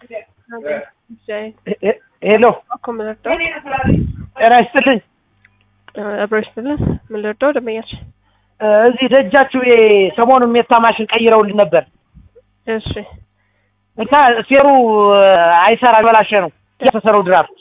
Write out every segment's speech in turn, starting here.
ሄሎ እኮ ምን ልርዳው? ጤና ይስጥልኝ። አብሮ ይስጥልን። ምን ልርዳው? ደንበኛችን እዚህ ደጃችሁ ሰሞኑን ሜታ ማሽን ቀይረውልን ነበር እሺ እና ሴሩ አይሰራ በላሸ ነው ያፈሰረው ድራፍት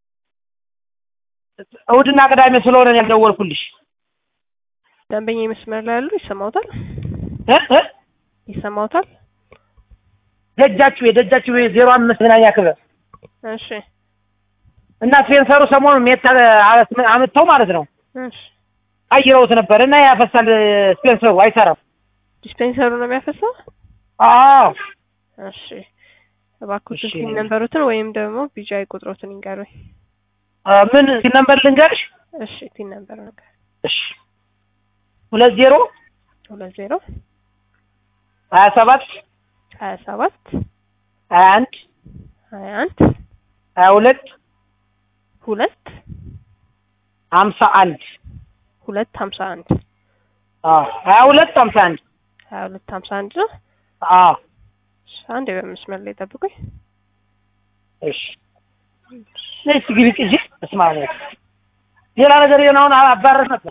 እሑድና ቅዳሜ ስለሆነ ነው ያልደወልኩልሽ። ደንበኛ መስመር ላይ ያሉ ይሰማውታል? እ እ ይሰማውታል? ደጃችሁ የደጃችሁ ዜሮ አምስት መዝናኛ ክበብ እሺ እና ስፔንሰሩ ሰሞኑን ሜታ አምጥተው ማለት ነው እሺ ቀይረውት ነበር እና ያፈሳል ስፔንሰሩ አይሰራም። ዲስፔንሰሩ ነው የሚያፈሰው? አዎ እሺ እባክዎት እሺ። ስልክ ነንበሩትን ወይም ደግሞ ቢጃይ ቁጥሮትን ይንገሩኝ። አ፣ ምን ነበር ልንገርሽ? እሺ ቲን ነበር ነገር እሺ ሁለት ዜሮ ሁለት ዜሮ ሀያ ሰባት ሀያ ሰባት ሀያ አንድ ሀያ አንድ ሀያ ሁለት ሁለት ሀምሳ አንድ ሁለት ሀምሳ አንድ አዎ ሀያ ሁለት ሀምሳ አንድ ሀያ ሁለት ሀምሳ አንድ ነው። አዎ እሺ፣ አንዴ በመስመር ላይ ጠብቁኝ። እሺ ነይ እስኪ ግቢ ቅጂ እስማ ሌላ ነገር የሆነ አሁን አባረር ነበር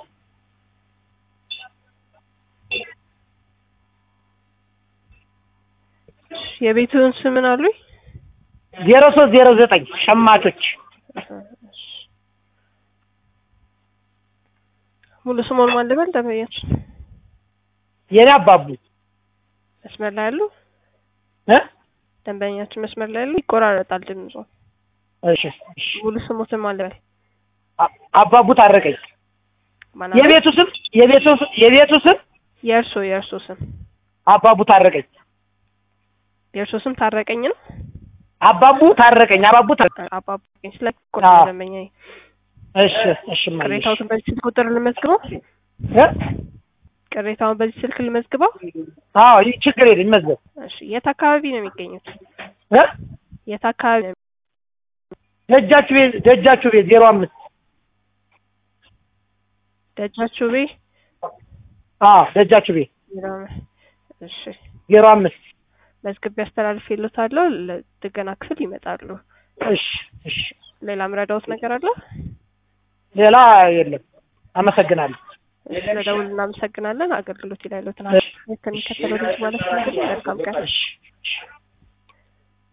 የቤቱን ስም ምን አሉኝ? ዜሮ ሶስት ዜሮ ዘጠኝ ሸማቾች ሙሉ ስሞን ማን ልበል? ደንበኛችን የኔ አባቡ መስመር ላይ ያሉ እ ደንበኛችን መስመር ላይ ያሉ ይቆራረጣል ድምጾ። እሺ እሺ ሙሉ ስሞትን ማን ልበል? አ- አባቡ ታረቀኝ ማን አሉኝ? የቤቱ ስም የቤቱ ስ- የቤቱ ስም የእርሶ የእርሶ ስም አባቡ ታረቀኝ የእርሶ ስም ታረቀኝ ነው? አባቡ ታረቀኝ አባቡ ታረቀኝ አባባኝ ስለ አዎ። ደንበኛ እሺ እሺ እማዬ፣ እሺ ቅሬታውን በዚህ ስልክ ቁጥር ልመዝግበው? እ ቅሬታውን በዚህ ስልክ ልመዝግበው? አዎ ይህ ችግር የለም ይመዝገብ እሺ የት አካባቢ ነው የሚገኙት? እ የት አካባቢ ነው? ደጃችሁ ቤት ደጃችሁ ቤት ዜሮ አምስት ደጃችሁ ቤ አዎ ደጃችሁ ቤት እሺ ዜሮ አምስት መዝግቤ አስተላልፌልዎታለሁ። ለጥገና ክፍል ይመጣሉ። እሺ እሺ ሌላ ምረዳዎት ነገር አለ? ሌላ የለም አመሰግናለሁ እሺ ለደውል እናመሰግናለን። አገልግሎት ይላሉት እሺ ከሚከተለው ልጅ ማለት ነው። መልካም ቀን። እሺ እሺ